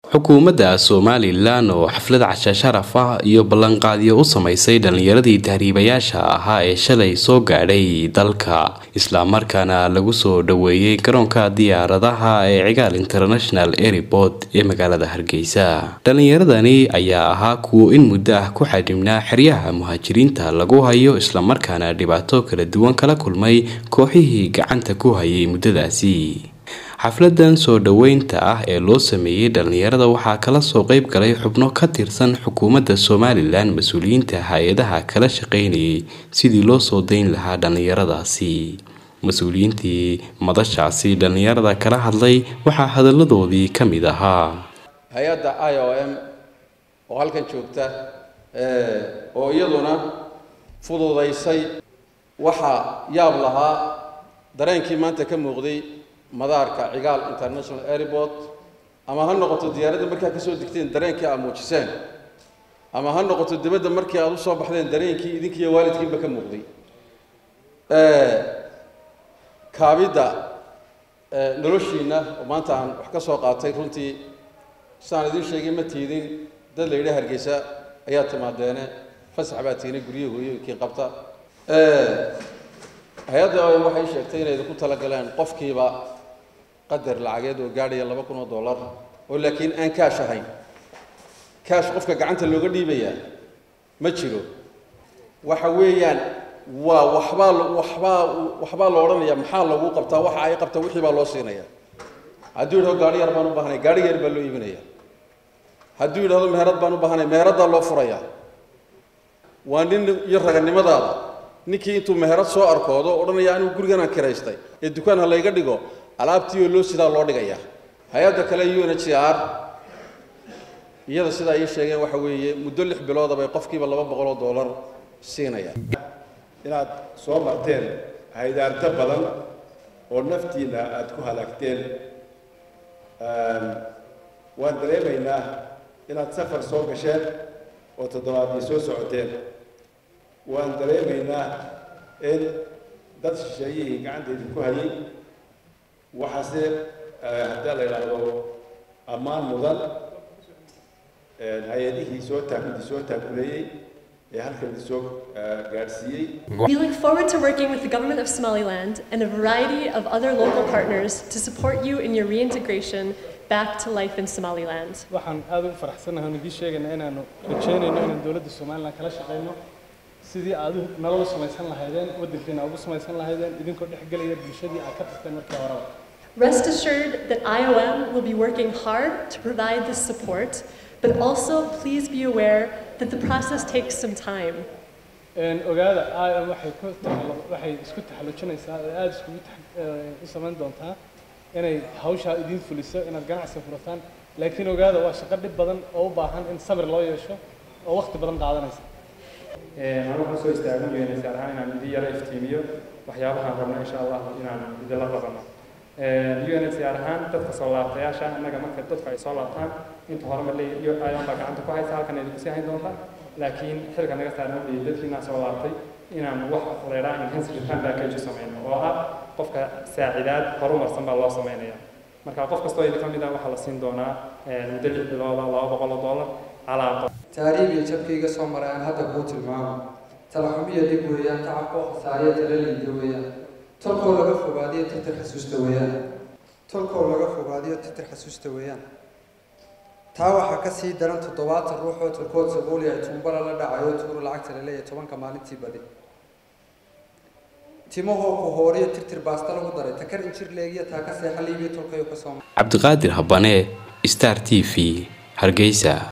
xukuumadda somalilan oo xaflad casha sharaf ah iyo ballanqaadyo u samaysay dhallinyaradii tahriibayaasha ahaa ee shalay soo gaadhay dalka islamarkaana lagu soo dhoweeyey garoonka diyaaradaha ee cigaal international airport ee magaalada hargeysa dhallinyaradani ayaa ahaa kuwo in muddo ah ku xadhibnaa xeryaha muhaajiriinta lagu hayo islamarkaana dhibaato kala duwan kala kulmay kooxihii gacanta ku hayay muddadaasi xafladan soo dhoweynta ah ee loo sameeyey dhallinyarada waxaa kala soo qeyb galay xubno ka tirsan xukuumadda somalilan mas-uuliyiinta hay-adaha kala shaqeynayay sidii loo soo dayn lahaa dhallinyaradaasi mas-uuliyiintii madashaasi dhallinyarada kala hadlay waxaa hadalladoodii ka mid ahaa hay-adda i o m oo halkan joogta oo iyaduna fududaysay waxaa yaab lahaa dareenkii maanta ka muuqday madaarka cigaal international airport ama ha noqoto diyaaradda markaa kasoo degteen dareenkii aad muujiseen ama ha noqoto dibadda markii aada usoo baxdeen dareenkii idinkiiyo waalidkiinba ka muuqday kaabidda noloshiina oo maanta aan wax ka soo qaatay runtii sidaan idiin sheegay ma tiidin dad la yidhi hargeysa ayaa timaadeene fasax baa tiinay guryaha hooyooyinkii qabta hay-adda o waxay sheegtay inay idinku talagaleen qofkiiba qadar lacageed oo gaadhaya laba kun oo dollar oo laakiin aan kaash ahayn kaash qofka gacanta looga dhiibayaa ma jiro waxa weeyaan waa waxbaa waxbaa waxbaa la odhanaya maxaa lagu qabtaa waxa ay qabtaa wixii baa loo siinaya hadduu yidhahdo gaari yar baan u baahanay gaari yar baa loo iibinaya hadduu yidhahdo meherad baan u baahanay meheraddaa loo furaya waa nin iyo raganimadaada ninkii intuu meherad soo arkoodo odhanaya anigu guriganaan kiraystay ee dukaan ha layga dhigo alaabtii oo loo sidaa loo dhigaya hay-adda kale u n h c r iyada sidaa ii sheegeen waxa weeye muddo lix bilooda bay qofkiiba laba boqol oo dollar siinaya inaad soo marteen haydaarto badan oo naftiina aada ku halaagteen waan dareemaynaa inaad safar soo gasheen oo toddobaadii soo socoteen waan dareemaynaa in dad shisheeyihii gacanta idinku hayay waxaase haddii la yidhaahdo ammaan mudan hay-adihii soo taakudi soo taakuleeyey ee halkan idisoo gaadhsiiyey We look forward to working with the Government of Somaliland and a variety of other local partners to support you in your reintegration back to life in Somaliland. waxaan aad ugu faraxsanahay idin sheegaynaa inaanu rajaynayno inaan dowladda somalilan kala shaqeyno sidii aad u nolol u samaysan lahaydeen waddankiina ugu samaysan lahaydeen idinkoo dhexgelaya bulshadii aad ka tagteen markii horeba Rest assured that IOM will be working hard to provide this support, but also please be aware that the process takes some time. ogaada IOM waxay ku taxallu- waxay isku taxallujinaysaa oo aada iskugu tax- eh, u samayn doontaa inay hawshaa idiin fuliso inaad ganacsi furataan laakiin ogaada waa shaqo dhib badan oo u baahan in sabir loo yeesho oo waqti badan qaadanaysa anu waxaan soo istaagan weynay gaar ahaan inaan idin yaro iftiimiyo waxyaabahaan rabno insha allah inaan idinla qabano UNHCR ahaan dadka soo laabtayaasha annaga marka dadku ay soo laabtaan inta hore ma leeyahay ayan baa gacanta ku haysa halkan idinku sii hayn doontaa laakiin xilka naga saaran ma leeyahay dadkiina soo laabtay inaan wax leeraa enhanced return package u sameyno oo ah qofka saacidaad horumarsan baa loo sameynaya marka qof kastoo idin ka mid ah waxaa la siin doonaa muddo lix bilooda laba boqol oo dollar calaa qof taariikh iyo jabkayga soo maray aan hadda kuu tilmaamo talaxumiya dhib weeyaan tacabkoo khasaariya tala liida weeyaan tolkoo laga fogaadiyo titir xasuusta weeyaan tolkoo laga fogaadiyo titir xasuusta weeyaan taa waxaa ka sii daran toddobaatan ruux oo tolkood sabooli ay tuumbala la dhacayo tuuru lacagta la leeyahay tobanka maalintii badi timahoo ku hooriyo tirtir baasta lagu daray takar injir leegiya taa ka seexa liibiya tolkayo ka soo cabdiqaadir habane star t v hargeysa